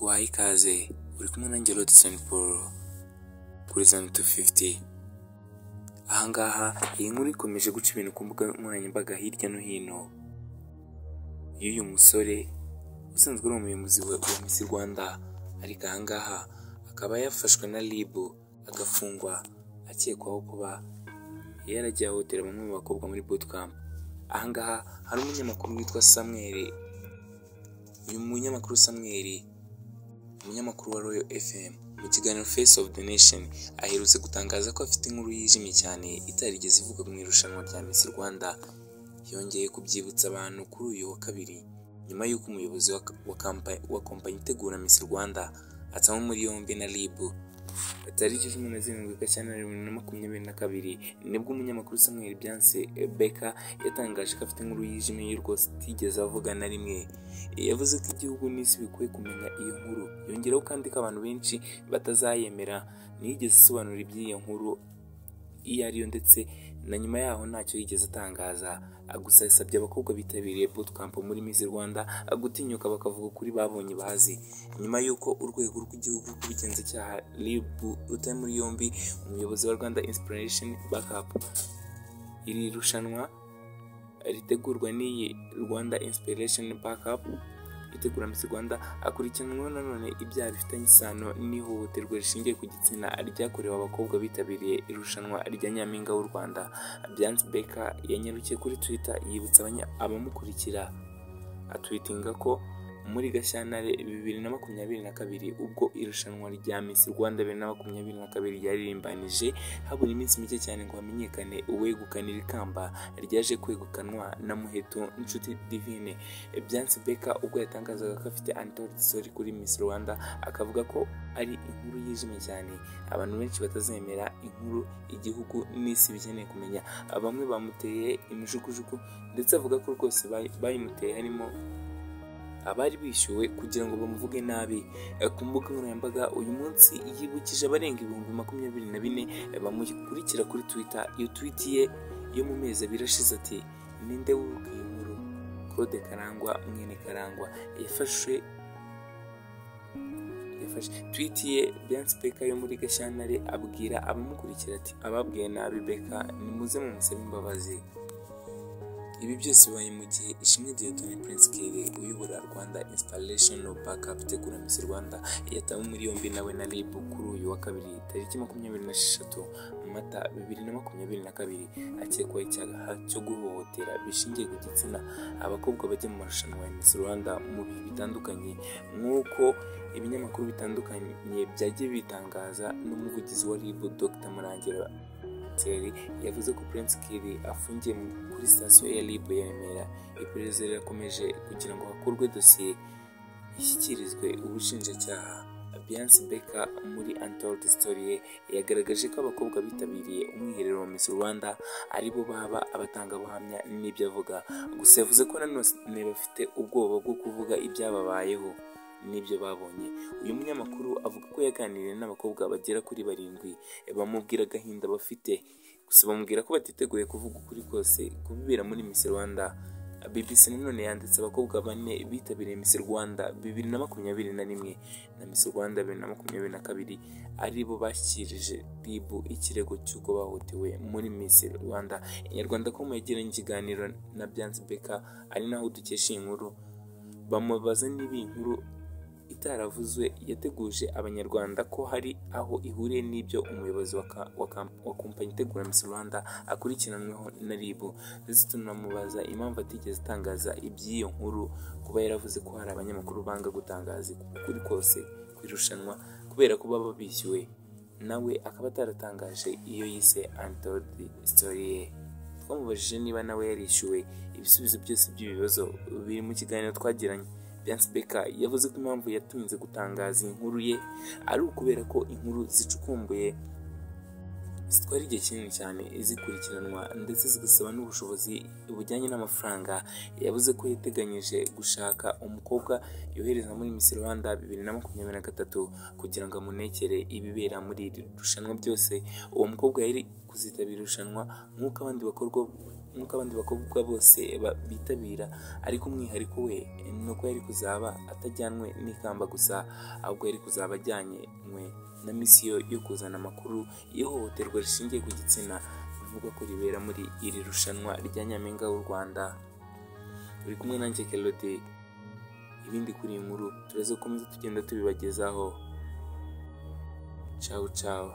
Bahaye ikaze uri kumwe nanjye Rodson Paul kuri Zone 250. Aha ngaha iyi nkuru ikomeje guca ibintu ku mbuga nkoranyambaga hirya no hino y'uyu musore usanzwe ari umuyobozi wa Miss Rwanda ariko aha ngaha akaba yafashwe na RIB agafungwa akekwaho kuba yaragiye ahohotera bamwe mu bakobwa muri bootcamp. Aha ngaha hari umunyamakuru witwa Samuel uyu munyamakuru Samuel umunyamakuru wa Royal FM mu kiganiro Face of the Nation aherutse gutangaza ko afite inkuru yijimye cyane itarigeze ivuga mu irushanwa rya Miss Rwanda yongeye kubyibutsa abantu kuri uyu wa kabiri nyuma y'uko umuyobozi wa, wa, kampa- wa kompanyi itegura Miss Rwanda atanywe muri yombi na RIB tariki cumi na zirindwi Gashyantare bibiri na makumyabiri na kabiri nibwo umunyamakuru Samuel Byanse Beka yatangaje ko afite inkuru yijimye y'urwo itigeze avuga na rimwe yavuze ko igihugu n'isi bikwiye kumenya iyo nkuru yongeraho kandi ko abantu benshi batazayemera ntiyigeze asobanura iby'iyo nkuru iyo ariyo ndetse na nyuma yaho ntacyo yigeze atangaza gusa yasabye abakobwa bitabiriye bootcamp muri Miss Rwanda gutinyuka bakavuga ukuri babonye bazi nyuma y'uko urwego rw'igihugu rw'ubugenzacyaha RIB rutari muri yombi umuyobozi wa Rwanda Inspiration Backup iri rushanwa ritegurwa n'iyi Rwanda Inspiration Backup itegura Miss Rwanda akurikiranweho nanone ibyaha bifitanye isano n'ihohoterwa rishingiye ku gitsina ryakorewe abakobwa bitabiriye irushanwa rya Nyampinga w'u Rwanda Beyonce Beka yanyarukiye kuri Twitter yibutsa abanya- abamukurikira atwitinga ko muri Gashyantare bibiri na makumyabiri na kabiri ubwo irushanwa rya Miss Rwanda bibiri na makumyabiri na kabiri ryaririmbanije habura iminsi mike cyane ngo hamenyekane uwegukana iri kamba ryaje kwegukanwa na Muheto Nshuti Divine Beyonce Beka ubwo yatangazaga ko afite anniversaire kuri Miss Rwanda akavuga ko ari inkuru yijimye cyane abantu benshi batazemera inkuru igihugu n'isi bikeneye kumenya bamwe bamuteye imijugujugu ndetse avuga ko rwose bay- bayimuteye harimo abari bishyuwe kugira ngo bamuvuge nabi Eh, ku mbuga nkoranyambaga uyu munsi yibukije abarenga ibihumbi makumyabiri na bine eh, bamukurikira kuri twitter iyo tweet ye yo mu mezi abiri ashize ati ninde wibuka iyi nkuru claude karangwa mwene karangwa yafashwe yafashe tweet ye Beyonce Beka yo muri Gashyantare abwira abamukurikira ati ababwiye nabi Beka nimuze mumusabe imbabazi ibi byose bibaye mu gihe ishimwe Diodone Prince Kere uyobora Rwanda Inspiration Backup tegura Miss Rwanda yatawe muri yombi nawe na RIB kuri uyu wa kabiri tariki makumyabiri na esheshatu Mata bibiri na makumyabiri na kabiri akekwaho icyaha cyo guhohotera bishingiye ku gitsina abakobwa bajya mu marushanwa ya Miss Rwanda mu bihe bitandukanye nk'uko ibinyamakuru bitandukanye byagiye bitangaza n'umuvugizi wa RIB Dr Murangira Terry yavuze ko Prince Kiri afungiye mu- kuri sitasiyo ya RIB ya Remera iperereza rirakomeje kugira ngo hakorwe dosiye ishyikirizwe ubushinjacyaha Beyonce Beka muri Untold Story ye yagaragaje ko abakobwa bitabiriye umwiherero wa Miss Rwanda ari bo baba abatangabuhamya n'ibyo avuga gusa yavuze ko nanone bafite ubwoba bwo kuvuga ibyababayeho n'ibyo babonye uyu munyamakuru avuga ko yaganiriye n'abakobwa bagera kuri barindwi bamubwira agahinda bafite gusa bamubwira ko batiteguye kuvuga ukuri kose kubibera muri Miss Rwanda BBC nanone yanditse abakobwa bane bitabiriye Miss Rwanda bibiri na makumyabiri na rimwe na Miss Rwanda bibiri na makumyabiri na kabiri ari bo bashyikirije RIB ikirego cy'uko bahotewe muri Miss Rwanda inyarwanda.com yagiranye ikiganiro na Beyonce Beka ari naho dukesha iyi nkuru bamubaza niba iyi nkuru itaravuzwe yateguje abanyarwanda ko hari aho ihuriye n'ibyo umuyobozi wa, ka, wa, kam, wa kompanyi itegura Miss Rwanda akurikiranweho na RIB ndetse tunamubaza impamvu atigeze atangaza iby'iyo nkuru kuba yaravuze ko hari abanyamakuru banga gutangaza ukuri kose ku irushanwa kubera ko baba bishyuwe nawe akaba ataratangaje iyo yise untold story ye twamubajije niba nawe yarishyuwe ibisubizo byose by'ibibazo biri mu kiganiro twagiranye Beyonce Beka yavuze ko impamvu yatinze gutangaza iyi nkuru ye ari ukubera ko inkuru zicukumbuye zitwara igihe kinini cyane zikurikiranwa ndetse zigasaba n'ubushobozi bujyanye n'amafaranga yavuze ko yateganyije gushaka umukobwa yohereza muri Miss Rwanda bibiri na makumyabiri na gatatu kugira ngo amunekere ibibera muri iri rushanwa byose uwo mukobwa yari kuzitabira irushanwa nk'uko abandi bakorwa nk'uko abandi bakobwa bose ba- bitabira ariko umwihariko we ni uko yari kuzaba atajyanwe n'ikamba gusa ahubwo yari kuzaba ajyanywe na misiyo yo kuzana amakuru y'ihohoterwa rishingiye ku gitsina bivugwa ko ribera muri iri rushanwa rya nyampinga w'u rwanda uri kumwe nanjye kerode ibindi kuri iyi nkuru turaza gukomeza tugenda tubibagezaho cawu cawu